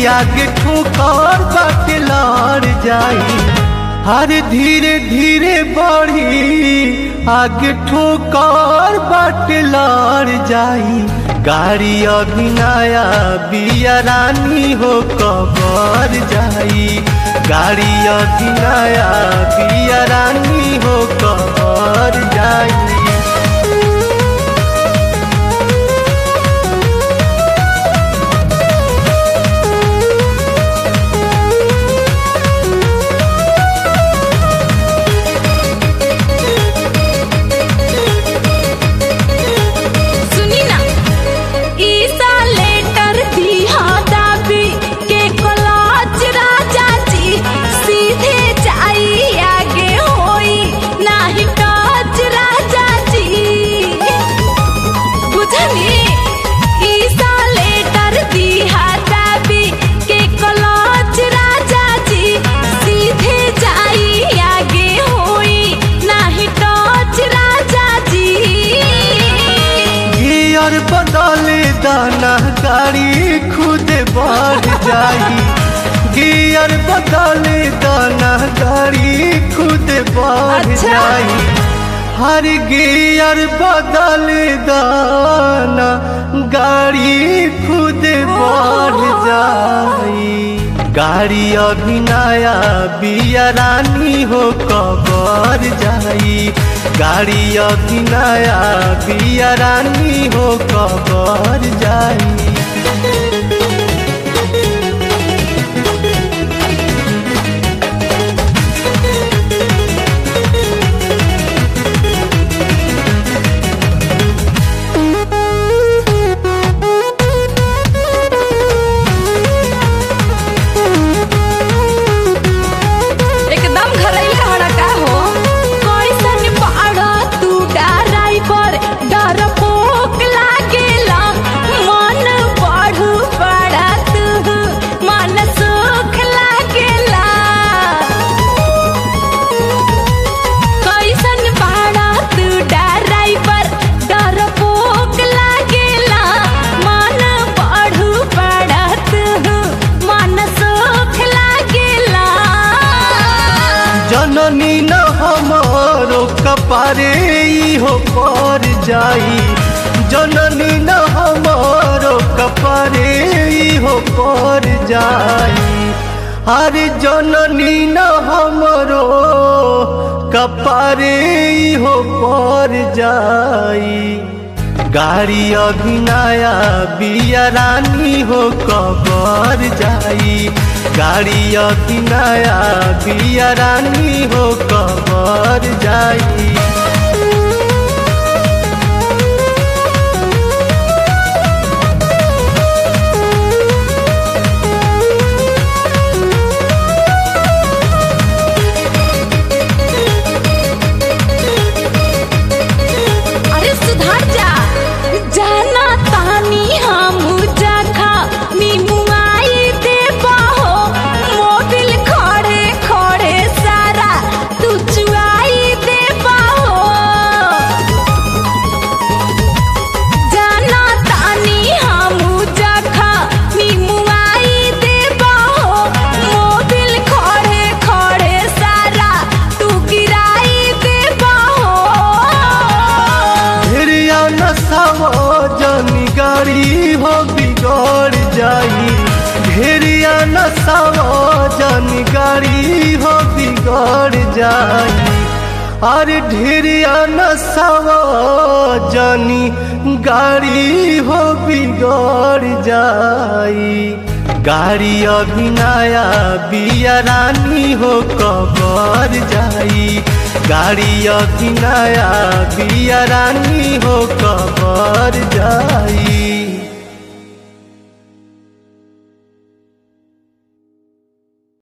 आगे ठोकर बाटे लड़ जाई हर धीरे धीरे बढ़ी आगे ठोकर बाटे लड़ जाई गाड़ी अभी नया बिया रानी हो कबर जाई गाड़ी अभी नया बिया रानी हो कबर जाई सुनी ना ईसा लेटर दिया दाबी के कलाच राजा जी सीधे जाई आगे होई नाही टच राजा जी बुझनी ईसा लेटर दिया दाबी के कलाच राजा जी सीधे जाई आगे होई नाही टच राजा जी गियर बदले दाना गाड़ी खुद बढ़ जाई गियर बदले दाना गाड़ी खुद बढ़ अच्छा। जाई हर गियर बदले दाना गाड़ी खुद बढ़ जाई गाड़ी अभी नया बिया रानी हो कबर जाई गाड़ी अभी नया बिया रानी हो कबर जाई एकदम घरैया हड़का हो कैसन बाड़ा तू ड्राइवर डर पोक लागेला मन बढ़ू बड़ा तू मन सुख लागेला कैसन बाड़ा तू ड्राइवर डर पोक लागेला मन बढ़ू बड़ा तू मन सुख लागेला जननी न हमारो कपारे ई हो पर जाई जननी न हमारो कपारे ई हो पर जाई अरे जननी न हमारो कपारे ई हो पर जाई गाड़ी अभी नया बिया रानी हो कबर जाई गाड़ी अभी नया बिया रानी हो कबर जाई अरे सुधार जा जाना तानी हम जाखा निमुआई दे बाहो मोबिल खड़े खड़े सारा तू चुआई दे बाहो जाना तानी हम जाखा निमुआई दे बाहो मोबिल खड़े खड़े सारा तू गिराई दे बाहो ढेरिया नसावा जानी गाड़ी हो बिगड़ जाई ढेरिया नसावा जानी गाड़ी हो बिगड़ जाई अरे ढेरिया नसावा जानी गाड़ी हो बिगड़ जाई गाड़ी अभी नया बिया रानी हो कबर जाई गाड़ी अभी नया बिया रानी हो कबर जाई